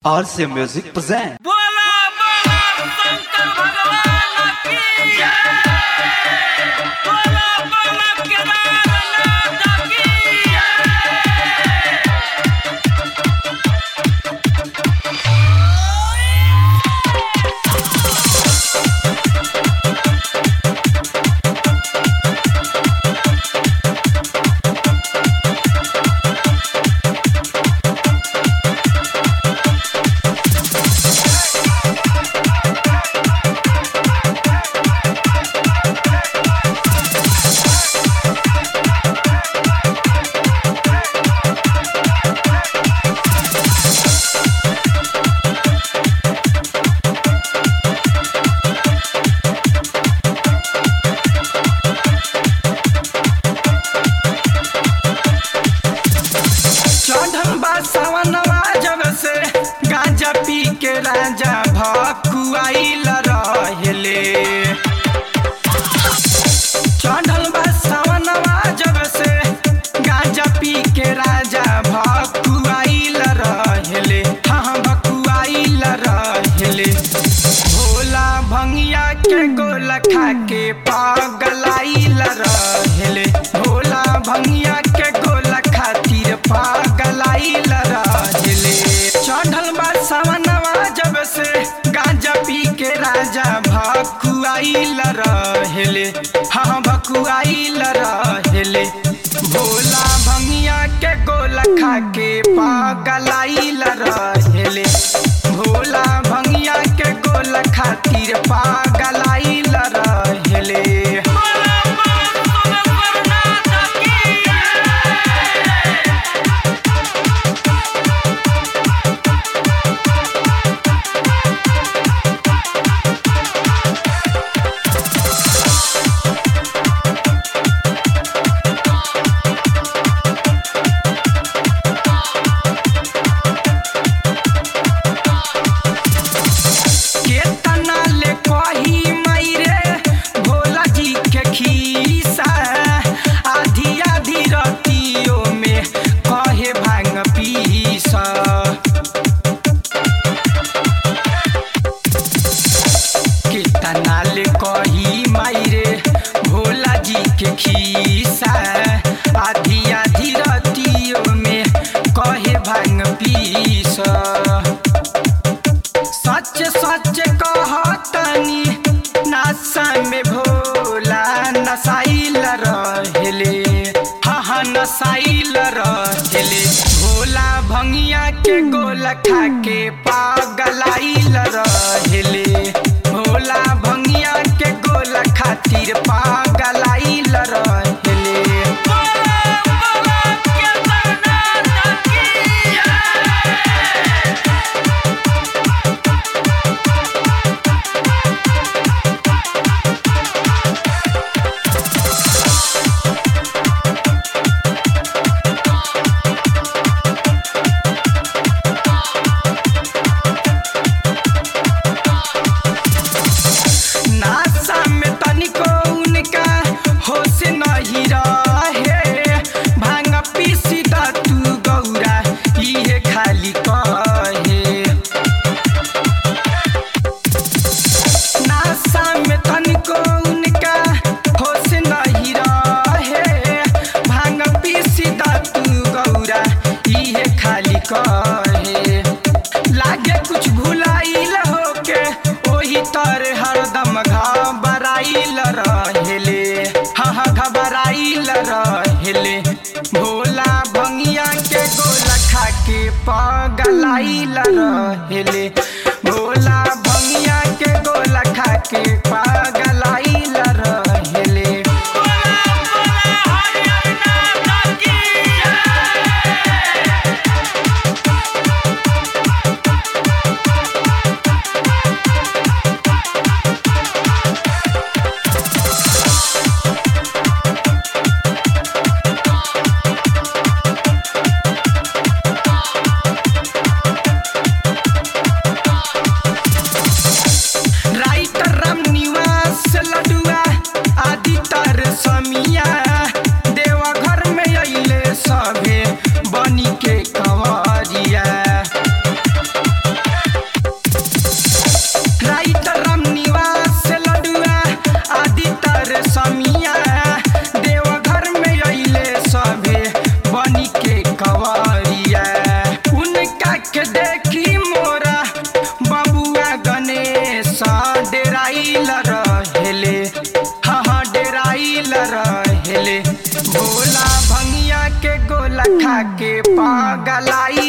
RC Music present. बोला बोला शंकर भगवान की जय बोला बोला केदारनाथ की चढ़ल बा सावनवा जब से गांजा पी के राजा भकुआइल रहेले चढ़ल बा सावनवा जब से गांजा पी के राजा भकुआइल रहेले हाँ भकुआइल रहेले भोला भंगिया के गोला खा के पागलाइल रहेले भोला भंगिया के गोला खातिर पागलाइल रहेले चढ़ल बा सावनवा जब से गांजा पी के राजा भकुआइल रहेले हाँ भकुआइल रहेले भोला भंगिया के गोला खा के पागलाइल रहेले भोला भंगिया के गोला खातिर पागलाइल रहेले बोला बोला सोमेश्वरनाथ की जय केतना ले कही मायरे भोला जी के खीसा आधी आधी रतियों में कहे भांग पीसा केतना ले कही मायरे भोला जी के खीसा आधी आधी रतियों में कहे भांग पीसा सच सच कहतनी नशा में भोला नसाइल रहेले हाँ हाँ नसाइल रहेले भोला भंगिया के गोला खा के पागलाइल रहेले भोला भंगिया के गोला खातिर पागलाइल रहेले बोला बोला केदारनाथ की जय नासा में तनिको उनका होश नहीं रहे भांग पीसी द तू गौरा इहे खाली कहे नासा में तनिको उनका होश नहीं रहे भांग पीसी द तू गौरा इहे खाली कहे लागे कुछ भुलाइल होके ओही तर हरदम घबराइल रहेले हाँ हाँ घबराइल रहेले भोला भंगिया के गोला खा के पगलाइल रहेले भोला भंगिया के गोला खा के पगलाइल रहेले बोला बोला हरिहरनाथ की जय डेराइल रहेले हाँ हाँ डेराइल रहेले भोला भंगिया के गोला खा के पागलाई